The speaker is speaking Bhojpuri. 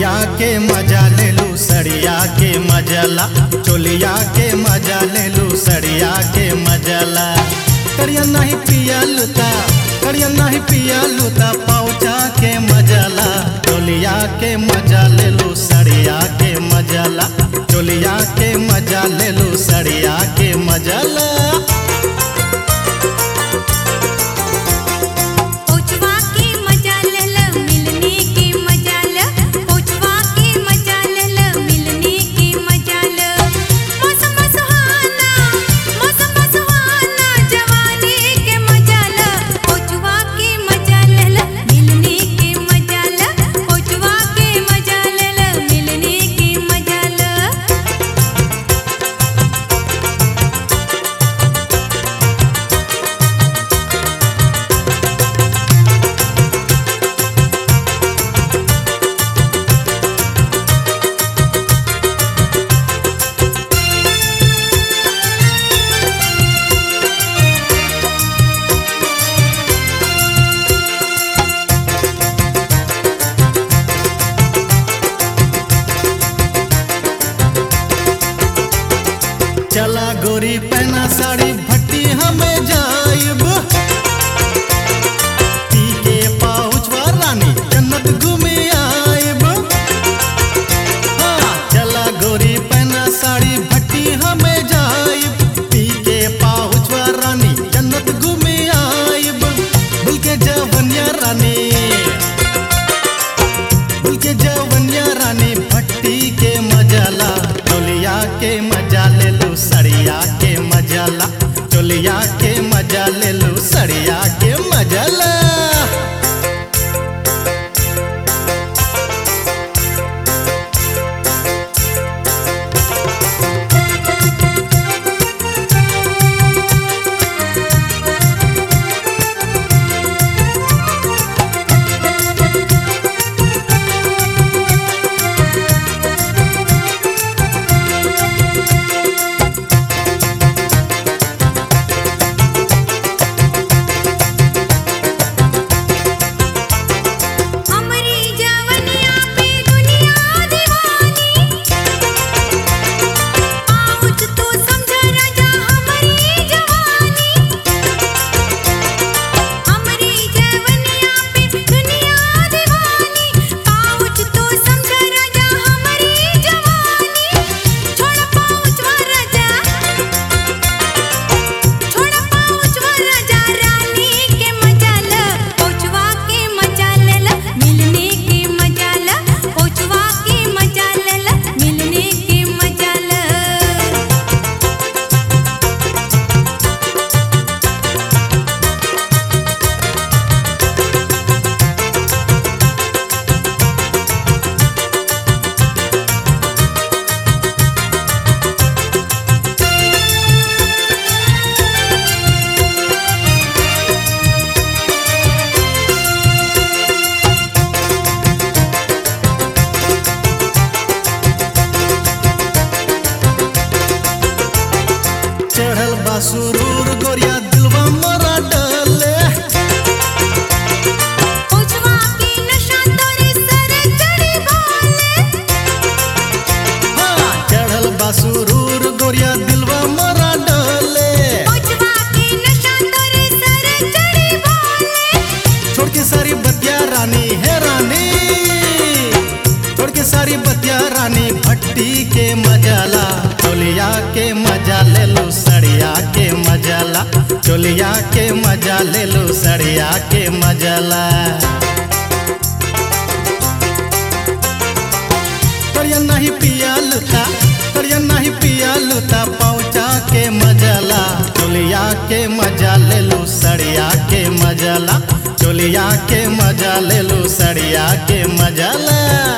चोलिया के मजा ले लू सड़िया के मजला चोलिया के मजा ले लू सड़िया के मजला करिया नहीं पिया लुता करिया नहीं पिया लुता पौचा के मजला चोलिया के मजा ले लू सड़िया के मजला चोलिया के मजा ले लू सड़िया के मजला पोछवा के मजा ले ल मिलने के मजा ल पोछवा के मजा ले ल मिलने के मजा ल मौसम सुहाना मौसम सुहाना जवानी के मजा ल पोछवा के मजा ले ल मिलने के मजा ल पोछवा के मजा ले ल मिलने के मजा ल चला गोरी पहना साड़ी भट्टी हमें जाइब पी के पाउचवा रानी जन्नत घूमे आइब हाँ, चला गोरी पहना साड़ी भट्टी हमें जाइब पी के पाउचवा रानी जन्नत घूमे आइब भूल के जवनिया रानी भूल के जवनिया रानी भट्टी के मजाला चोलिया के मजा ले लू सड़िया के मजाला चोलिया के मजा ले लू सड़िया के मजाला हमरी जवनिया पे दुनिया दीवानी आउच तू समझ राजा हमरी जवानी हमरी जवनिया पे दुनिया दीवानी आउच तू समझ राजा हमरी जवानी छोड़ पाउच राजा छोड़ पाउच राजा रानी के मजा ल पोछवा के मजा ले ल मिलने के मजा ल पोछवा के मजा ले ल मिलने के मजा ल चढ़ल बा सुरूर गोरिया दिलवा मोरा डले पोछवा के नशा तोरे सर चढ़ी बोले हाँ, चढ़ल बा सुरूर गोरिया दिलवा मोरा डले पोछवा के नशा तोरे सर चढ़ी बोले छोड़ के सारी बतिया रानी है रानी छोड़ के सारी बतिया रानी भट्टी के मजाला चोलिया के मजा ले लो सड़िया के मजाला चोलिया के मजा ले लो सड़िया के मजाला करिया नहीं पिया लुता करिया नहीं पिया लुता पहुँचा के मजाला चोलिया के मजा ले लो सड़िया के मजाला चोलिया के मजा ले लो सड़िया के मजाला